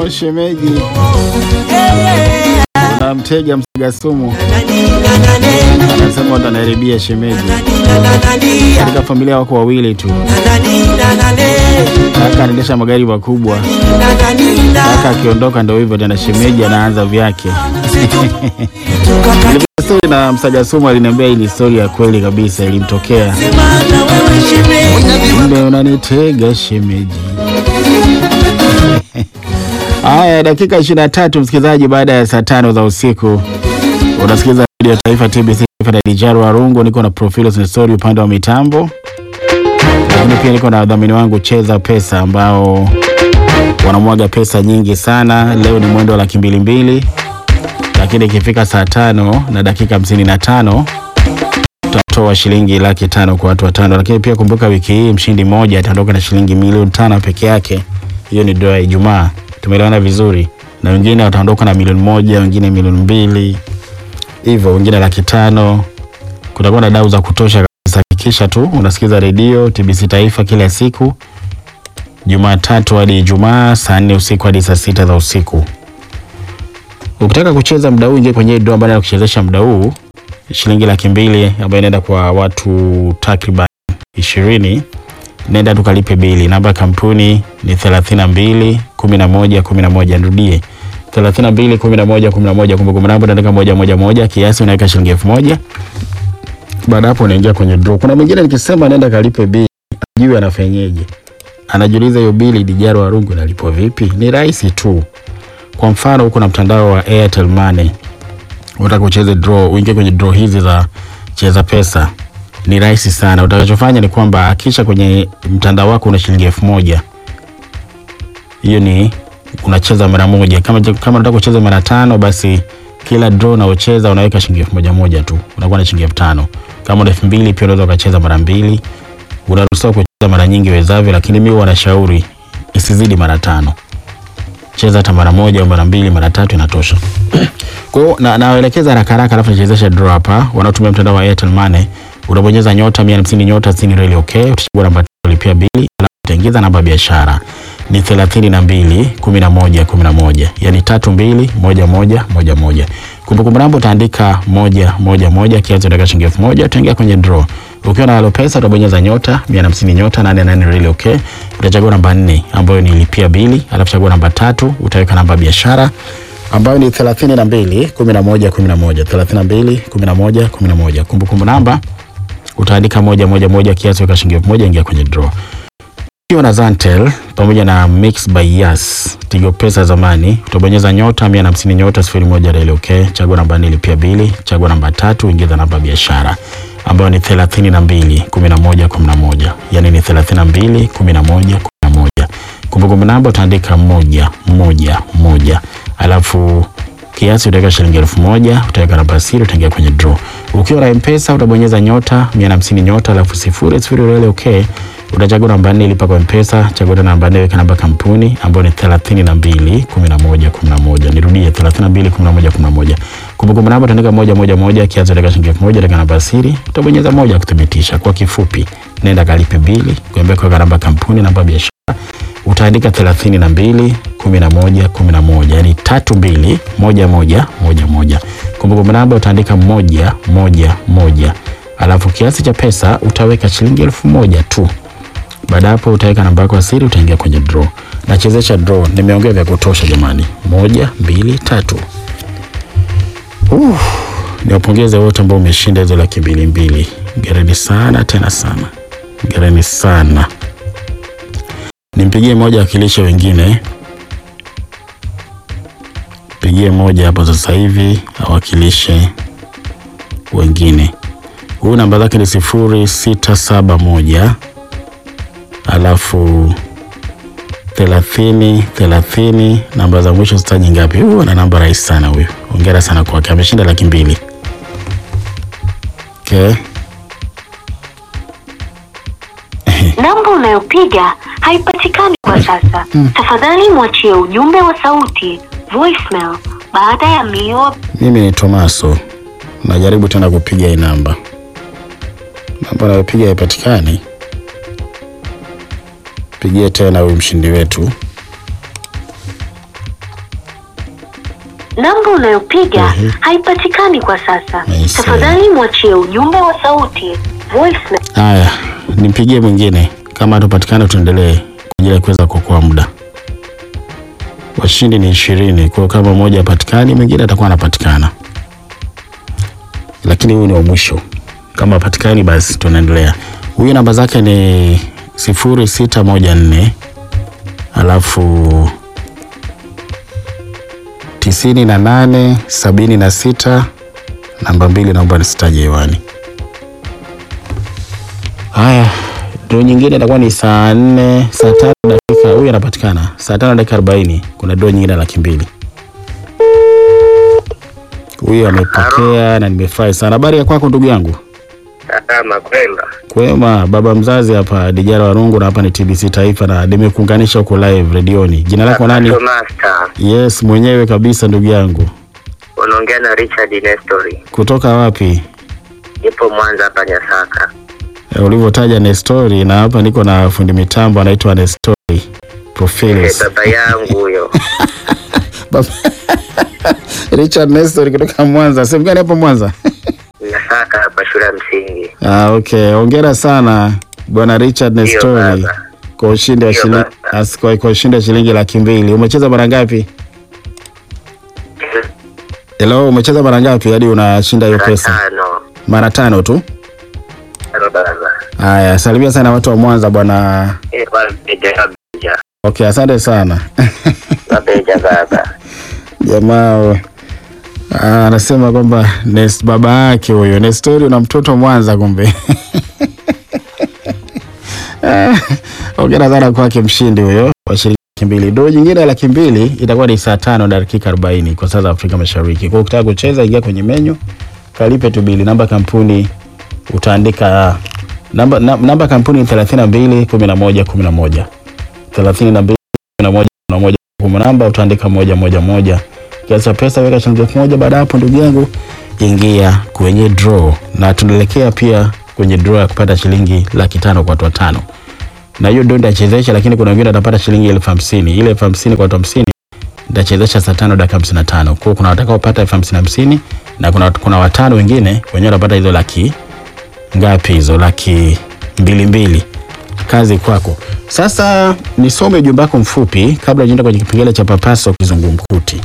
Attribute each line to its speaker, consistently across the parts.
Speaker 1: Oh, shemeji unamtega msaga sumu, anasema utanaharibia shemeji. Katika familia wako wawili tu, kaka anaendesha magari makubwa, kaka akiondoka ndo hivyo tena, shemeji anaanza vyake. Stori na msaga sumu aliniambia hii ni stori ya kweli kabisa, ilimtokea. Kumbe unanitega shemeji. Haya, dakika 23 msikilizaji, baada ya saa tano za usiku unasikiliza redio Taifa TBC na Dijaro Warungu. Niko na Profilos Nestori upande wa mitambo, lakini pia niko na wadhamini wangu Cheza Pesa ambao wanamwaga pesa nyingi sana. Leo ni mwendo wa laki mbili mbili, lakini ikifika saa tano na dakika hamsini na tano tutatoa shilingi laki tano kwa watu watano. Lakini pia kumbuka, wiki hii mshindi mmoja ataondoka na shilingi milioni tano peke yake. Hiyo ni doa ya Ijumaa, tumeelewana vizuri, na wengine wataondoka na milioni moja, wengine milioni mbili hivyo, wengine laki tano. Kutakuwa na dau za kutosha kabisa. Hakikisha tu unasikiza redio TBC Taifa kila siku Jumatatu hadi Ijumaa saa nne usiku hadi saa sita za usiku. Ukitaka kucheza mda huu, ingia kwenye doa ambayo kuchezesha mda huu shilingi laki mbili ambayo inaenda kwa watu takriban ishirini. Nenda tukalipe bili. Namba ya kampuni ni thelathini na mbili kumi na moja kumi na moja. Nirudie thelathini na mbili kumi na moja kumi na moja. Kumbukumbu namba unaandika moja moja moja, kiasi unaweka shilingi elfu moja. Baada hapo unaingia kwenye draw. Kuna mwingine nikisema nenda kalipe bili, ajui anafanyeje, anajiuliza hiyo bili Dijaro Warungu inalipwa vipi? Ni rahisi tu. Kwa mfano huko na mtandao wa Airtel Money unataka ucheze draw, uingie kwenye draw hizi za cheza pesa, ni rahisi sana. Utakachofanya ni kwamba akisha kwenye mtandao wako una shilingi elfu moja hiyo ni unacheza mara moja. Kama kama unataka kucheza mara tano, basi kila draw unaocheza unaweka shilingi elfu moja moja tu, unakuwa na shilingi elfu tano. Kama una elfu mbili pia unaweza ukacheza mara mbili. Unaruhusiwa kucheza mara nyingi wezavyo, lakini mimi wanashauri isizidi mara tano. Cheza hata mara moja au mara mbili, mara tatu inatosha. Kwa hiyo na nawaelekeza haraka haraka, alafu nichezeshe draw hapa. Wanaotumia mtandao wa Airtel Money, unabonyeza nyota 150 nyota 60 reli okay, utachagua namba kulipia bili, alafu utaingiza namba ya biashara ni 32 11 11, yani 32 11 11. Kumbukumbu namba utaandika moja moja moja, kiasi utaweka shilingi elfu moja, utaingia kwenye draw. Ukiwa na Halo Pesa utabonyeza nyota 150 nyota 88 reli okay, utachagua namba 4 ambayo ni lipia bili, alafu chagua namba tatu, utaweka namba ya biashara ambayo ni 32 11 11 32 11 11. Kumbukumbu namba utaandika moja moja moja, kiasi weka shilingi elfu moja, ingia kwenye draw. Ukiwa na Zantel pamoja na Mix by Yas Tigo Pesa zamani, utabonyeza nyota 150 nyota 01 reli okay, chagua namba 4 lipia bili, chagua namba tatu, ingiza namba biashara ambayo ni 32 11 11, yani ni 32 11 11. Kumbukumbu namba utaandika moja moja moja, alafu kiasi utaweka shilingi elfu moja utaweka namba siri, utaingia kwenye draw. Ukiwa na M-Pesa utabonyeza nyota 150 nyota alafu sifuri sifuri reli okay utachagua namba nne lipa kwa mpesa, chagua namba nne, weka namba kampuni ambayo ni 32 11 11. Nirudie 32 11 11. Kumbukumbu namba utaandika moja moja moja, kiasi utaweka shilingi elfu moja, weka namba siri, utabonyeza moja kuthibitisha. Kwa kifupi, nenda kalipe bili, kuambia kwa namba kampuni, namba biashara utaandika 32 11 11, yani 32 11 11. Kumbukumbu namba utaandika moja moja moja, alafu kiasi cha pesa utaweka shilingi elfu moja tu. Baada hapo utaweka namba yako ya siri, utaingia kwenye draw. Nachezesha draw, nimeongea vya kutosha jamani. Moja, mbili, tatu. Uh, niwapongeze wote ambao umeshinda hizo laki mbili mbili. Gereni sana tena sana, gereni sana. Nimpigie moja akilishe wengine, pigie moja hapo sasa hivi awakilishe wengine. Huyu namba zake ni sifuri sita saba moja alafu thelathini thelathini. Namba za mwisho sitaji ngapi. Huyu ana namba rahisi sana huyu, hongera sana kwake, ameshinda laki mbili. Okay.
Speaker 2: Namba unayopiga haipatikani kwa sasa. Tafadhali mwachie ujumbe wa sauti voicemail baada ya mlio
Speaker 1: Mimi ni Tomaso, najaribu tena kupiga hii namba, namba nayopiga haipatikani. Pigie tena huyu mshindi wetu
Speaker 2: Namba unayopiga
Speaker 1: Ehe.
Speaker 2: haipatikani kwa sasa.
Speaker 1: I see.
Speaker 2: Tafadhali mwachie ujumbe wa sauti voicemail.
Speaker 1: Haya, nimpigie mwingine, kama hatupatikana tuendelee kwa ajili ya kuweza kuokoa muda. Washindi ni ishirini, kwa hiyo kama mmoja hapatikani, mwingine atakuwa anapatikana, lakini huyu ni wa mwisho. Kama hapatikani, basi tunaendelea. Huyu namba zake ni sifuri sita moja nne alafu tisini na nane sabini na sita namba mbili, naomba nisitaje hewani. Haya, dro nyingine itakuwa ni saa nne saa tano dakika. Huyu anapatikana saa tano dakika arobaini. Kuna dro nyingine ya laki mbili. Huyu amepokea na nimefurahi sana. Habari ya kwako ndugu yangu?
Speaker 3: Salama kwema.
Speaker 1: Kwema, baba mzazi hapa Dijara Warungu, na hapa ni TBC Taifa na nimekuunganisha huko live redioni. Jina lako nani?
Speaker 3: Master,
Speaker 1: Yes, mwenyewe kabisa ndugu yangu.
Speaker 3: unaongea na Richard Nestori.
Speaker 1: Kutoka wapi?
Speaker 3: Nipo Mwanza hapa Nyasaka.
Speaker 1: E, ulivyotaja Nestori, na hapa niko na fundi mitambo anaitwa Nestori
Speaker 3: Eh,
Speaker 1: Profiles.
Speaker 3: baba yangu huyo.
Speaker 1: Baba- Richard Nestor kutoka Mwanza. Sehemu gani hapo Mwanza?
Speaker 3: Nyasaka hapa shule ya msingi.
Speaker 1: Ah, okay. Hongera sana Bwana Richard
Speaker 3: Ndio
Speaker 1: Nestori
Speaker 3: baba.
Speaker 1: kwa ushindi wa
Speaker 3: Ndio
Speaker 1: shilingi
Speaker 3: baba.
Speaker 1: as- kwa kwa ushindi wa shilingi laki mbili. Umecheza mara ngapi? Hello, umecheza mara ngapi hadi unashinda hiyo
Speaker 3: Mara
Speaker 1: pesa?
Speaker 3: tano.
Speaker 1: Mara tano tu.
Speaker 3: Tano baba.
Speaker 1: Haya, salimia sana watu wa Mwanza bwana.
Speaker 3: Eh, wabeja wabeja.
Speaker 1: Okay, asante sana.
Speaker 3: Wabeja baba.
Speaker 1: Jamaa ah, anasema kwamba Nes baba yake huyo Nestori una mtoto Mwanza kumbe. Ah, Hongera sana kwake mshindi huyo wa shilingi laki mbili. Doo nyingine ya laki mbili itakuwa ni saa tano na dakika arobaini kwa saa za Afrika Mashariki. Kwa hiyo ukitaka kucheza, ingia kwenye menyu, kalipe tu bili. Namba kampuni utaandika namba, na- namba kampuni ni thelathini na mbili kumi na moja kumi na moja thelathini na mbili kumi na moja kumi na moja kumbu namba utaandika moja moja moja kiasi cha pesa weka shilingi elfu moja baada ya hapo ndugu yangu ingia kwenye draw na tunaelekea pia kwenye draw ya kupata shilingi laki tano kwa watu watano na hiyo ndio nitachezesha lakini kuna wengine watapata shilingi elfu hamsini ile elfu hamsini kwa watu hamsini nitachezesha saa tano dakika hamsini na tano kwa hiyo kuna watakaopata elfu hamsini hamsini na kuna, kuna watano wengine wenyewe watapata hizo laki ngapi hizo laki mbili mbili kazi kwako sasa nisome ujumbe wako mfupi kabla ujaenda kwenye kipengele cha papaso kizungumkuti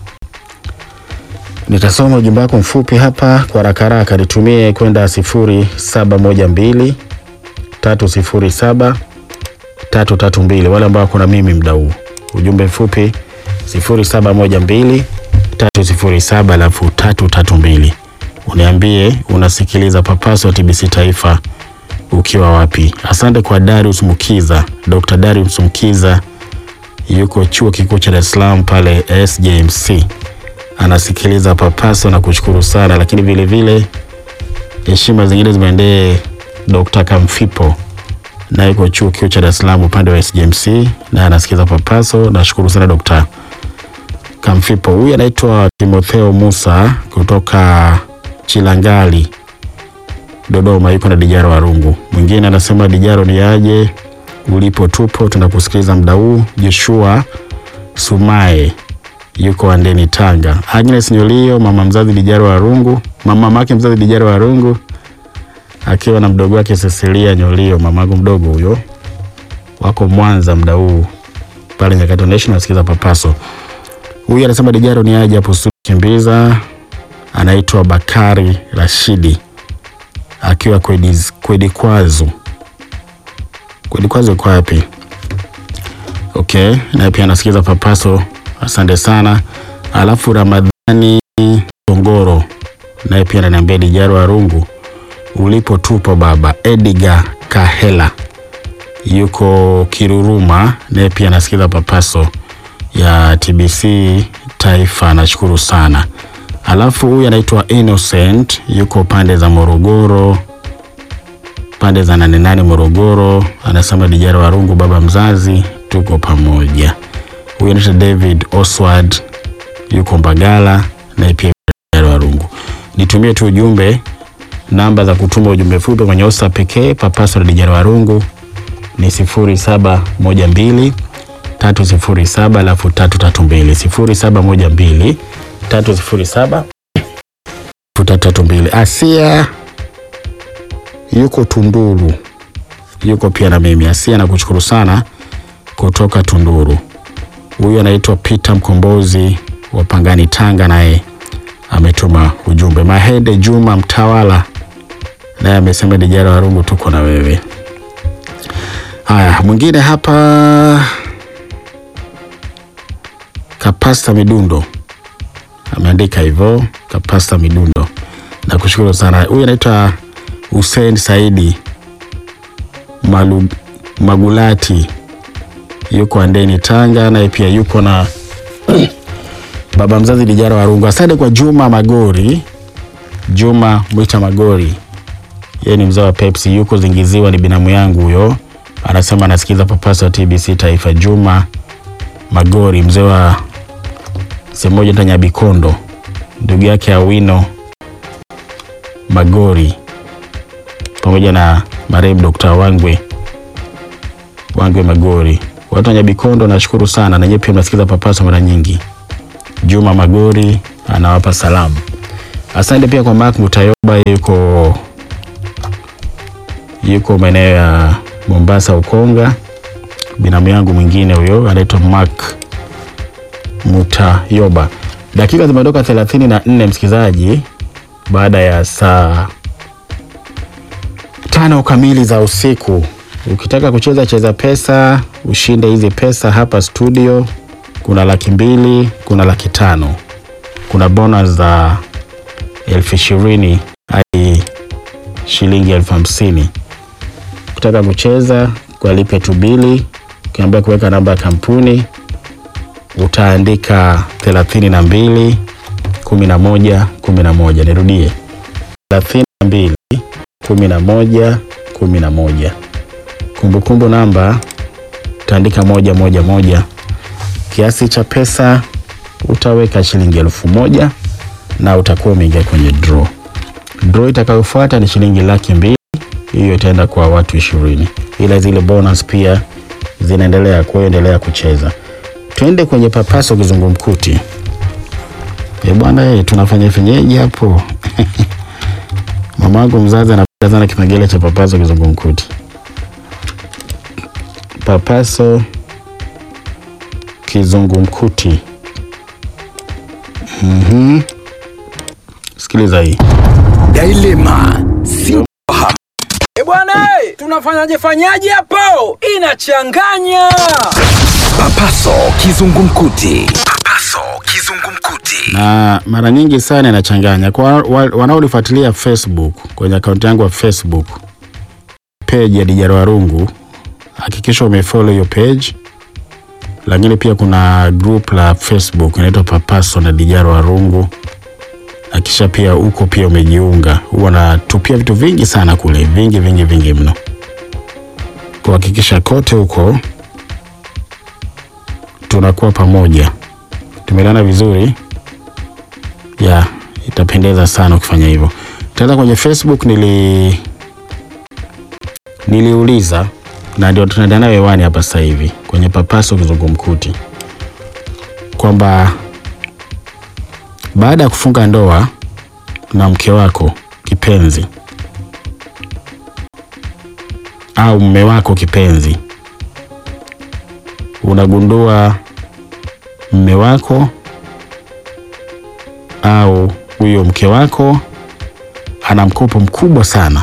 Speaker 1: nitasoma ujumbe wako mfupi hapa kwa haraka haraka nitumie kwenda sifuri saba moja mbili tatu sifuri saba tatu tatu mbili wale ambao kuna mimi mda huu ujumbe mfupi sifuri saba moja mbili tatu sifuri saba alafu tatu tatu mbili uniambie unasikiliza papaso wa tbc taifa ukiwa wapi asante kwa darius mukiza dr darius mukiza yuko chuo kikuu cha dar es salaam pale sjmc anasikiliza papaso na kushukuru sana lakini vile vile heshima zingine zimeendee dr kamfipo na yuko chuo kikuu cha dar es salaam upande wa sjmc na anasikiliza papaso nashukuru sana dr kamfipo huyu anaitwa timotheo musa kutoka chilangali Dodoma yuko na Dijaro Warungu. Mwingine anasema Dijaro ni aje ulipo, tupo tunakusikiliza muda huu. Joshua Sumae yuko Andeni Tanga. Agnes Nyolio mama mzazi Dijaro Warungu, mama mamake mzazi Dijaro Warungu akiwa na mdogo wake Cecilia Nyolio, mamangu mdogo huyo, wako Mwanza muda huu pale Nyakato National nasikiza papaso. Huyu anasema Dijaro ni aje hapo studio kimbiza, anaitwa Bakari Rashidi akiwa Kwediz- kwedikwazo kwedikwazo iko wapi okay naye pia anasikiza papaso asante sana alafu ramadhani tongoro naye pia ananiambia dijaro warungu ulipo tupo baba edgar kahela yuko kiruruma naye pia anasikiza papaso ya tbc taifa nashukuru sana alafu huyu anaitwa innocent yuko pande za morogoro pande za nane nane morogoro anasema dijara warungu baba mzazi tuko pamoja huyu anaitwa david oswald yuko mbagala naye pia dijara warungu nitumie tu ujumbe namba za kutuma ujumbe fupi kwenye osa pekee papaso la dijara warungu ni sifuri saba moja mbili tatu sifuri saba alafu tatu tatu mbili sifuri saba moja mbili tatu sifuri saba futa tatu mbili. Asia yuko Tunduru, yuko pia na mimi. Asia nakushukuru sana kutoka Tunduru. Huyu anaitwa Peter Mkombozi wa Pangani, Tanga, naye ametuma ujumbe. Mahende Juma Mtawala naye amesema Dijara Warungu, tuko na wewe. Haya, mwingine hapa Kapasta Midundo ameandika hivyo, Kapasta Midundo, nakushukuru sana. Huyu anaitwa Hussein Saidi Malu, Magulati yuko Andeni Tanga, naye pia yuko na baba mzazi Dijara Warungu. Asante kwa Juma Magori, Juma Mwita Magori, yeye ni mzao wa Pepsi, yuko Zingiziwa, ni binamu yangu huyo. Anasema anasikiza papaso wa TBC Taifa. Juma Magori, mzee wa sehemu moja ta Nyabikondo, ndugu yake Awino Magori pamoja na marehemu Dr. Wangwe Wangwe Magori. Watu wa Nyabikondo nashukuru sana, na nyinyi pia mnasikiza papaso mara nyingi. Juma Magori anawapa salamu. Asante pia kwa Mark Mutayoba, yuko yuko maeneo ya Mombasa Ukonga. Binamu yangu mwingine huyo anaitwa Mark Mutayoba. Dakika zimeondoka thelathini na nne msikilizaji, baada ya saa tano kamili za usiku. Ukitaka kucheza cheza pesa, ushinde hizi pesa hapa studio. Kuna laki mbili, kuna laki tano, kuna bonus za elfu ishirini hadi shilingi elfu hamsini. Ukitaka kucheza kwa lipe tu bili, ukiambia kuweka namba ya kampuni utaandika thelathini na mbili kumi na moja kumi na moja. Nirudie, thelathini na mbili kumi na moja kumi na moja. Kumbukumbu namba utaandika moja moja moja. Kiasi cha pesa utaweka shilingi elfu moja na utakuwa umeingia kwenye draw. Draw itakayofuata ni shilingi laki mbili, hiyo itaenda kwa watu ishirini, ila zile bonus pia zinaendelea. Kwa hiyo endelea kucheza. Twende kwenye papaso kizungumkuti. E bwana, eh, tunafanya fenyeji hapo mama wangu mzazi anapenda sana kipengele cha papaso kizungumkuti. Papaso kizungumkuti. Mhm. Sikiliza hii.
Speaker 4: Dilema sintofahamu. E bwana, eh, tunafanyaje fanyaje hapo? Inachanganya. Papaso kizungumkuti. Papaso kizungumkuti.
Speaker 1: na mara nyingi sana inachanganya kwa wa- wanaonifuatilia Facebook kwenye akaunti yangu ya Facebook page ya Dijara Warungu, hakikisha umefollow hiyo page, lakini pia kuna group la Facebook inaitwa Papaso na Dijara Warungu. Hakikisha pia huko pia umejiunga, huwa natupia vitu vingi sana kule, vingi vingi vingi mno, kuhakikisha kote huko tunakuwa pamoja. Tumeelewana vizuri? ya itapendeza sana ukifanya hivyo. Tena kwenye Facebook nili niliuliza na ndio tunaendelea nayo hewani hapa sasa hivi kwenye Papaso Kizungumkuti kwamba baada ya kufunga ndoa na mke wako kipenzi au mume wako kipenzi, unagundua mume wako au huyo mke wako ana mkopo mkubwa sana,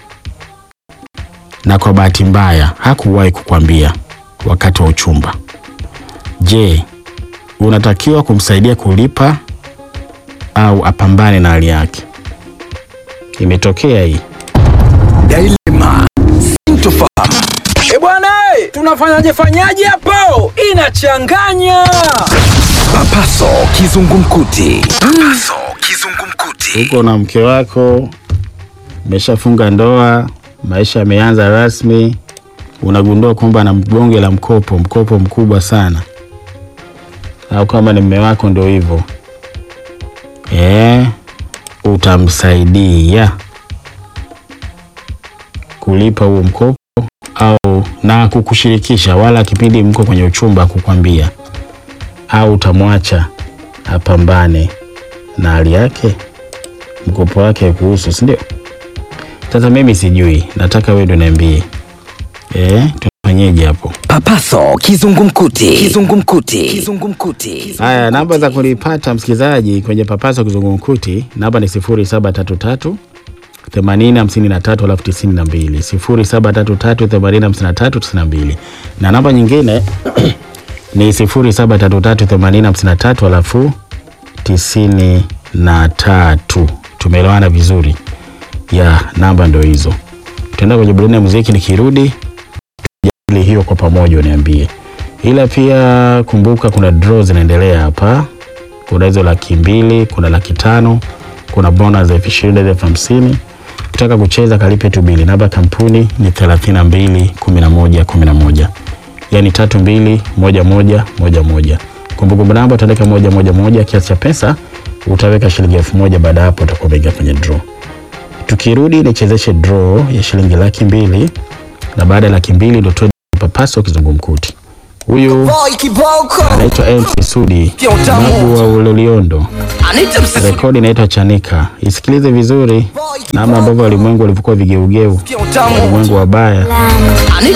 Speaker 1: na kwa bahati mbaya hakuwahi kukwambia wakati wa uchumba. Je, unatakiwa kumsaidia kulipa au apambane na hali yake? Imetokea hii.
Speaker 4: Dilema sintofahamu. E bwana, eh, tunafanyaje fanyaje hapo? Inachanganya. Papaso kizungumkuti. Papaso kizungumkuti.
Speaker 1: Uko na mke wako, umeshafunga ndoa, maisha yameanza rasmi, unagundua kwamba ana bonge la mkopo, mkopo mkubwa sana, au kama ni mme wako ndio hivyo eh, utamsaidia kulipa huo mkopo au na kukushirikisha, wala kipindi mko kwenye uchumba kukwambia, au utamwacha apambane na hali yake, mkopo wake kuhusu, si ndio? Sasa mimi sijui, nataka wewe ndio niambie, eh, tunafanyeje hapo?
Speaker 4: Papaso kizungumkuti. Kizungumkuti. Kizungumkuti.
Speaker 1: Haya, namba za kunipata msikilizaji kwenye Papaso Kizungumkuti, namba ni sifuri saba tatu tatu themanini hamsini na tatu alafu tisini na mbili sifuri saba tatu tatu themanini hamsini na tatu tisini na mbili na namba nyingine ni sifuri saba tatu tatu themanini hamsini na tatu alafu tisini na tatu. Tumeelewana vizuri? Ya, namba ndo hizo. Tutaenda kwenye burudani ya muziki, nikirudi tujadili hiyo kwa pamoja, uniambie. Ila pia kumbuka, kuna draw zinaendelea hapa. Kuna hizo laki mbili, kuna laki tano, kuna bonus elfu ishirini elfu hamsini. Ukitaka kucheza kalipe tu bili. Namba ya kampuni ni thelathini na mbili kumi na moja kumi na moja yani tatu mbili moja moja moja moja. Kumbukumbu namba utaandika moja moja moja, kiasi cha pesa utaweka shilingi elfu moja. Baada ya hapo utakuwa umeingia kwenye draw. Tukirudi nichezeshe draw ya shilingi laki mbili na baada ya laki mbili ndo tuwe papaso kizungumkuti. Huyu
Speaker 4: Boy kiboko.
Speaker 1: anaitwa MC Sudi Magu wa Uloliondo,
Speaker 4: Anita msisi.
Speaker 1: rekodi inaitwa Chanika. Isikilize vizuri namna ambavyo walimwengu walivyokuwa vigeugeu,
Speaker 4: Utamu.
Speaker 1: walimwengu wabaya
Speaker 4: Anita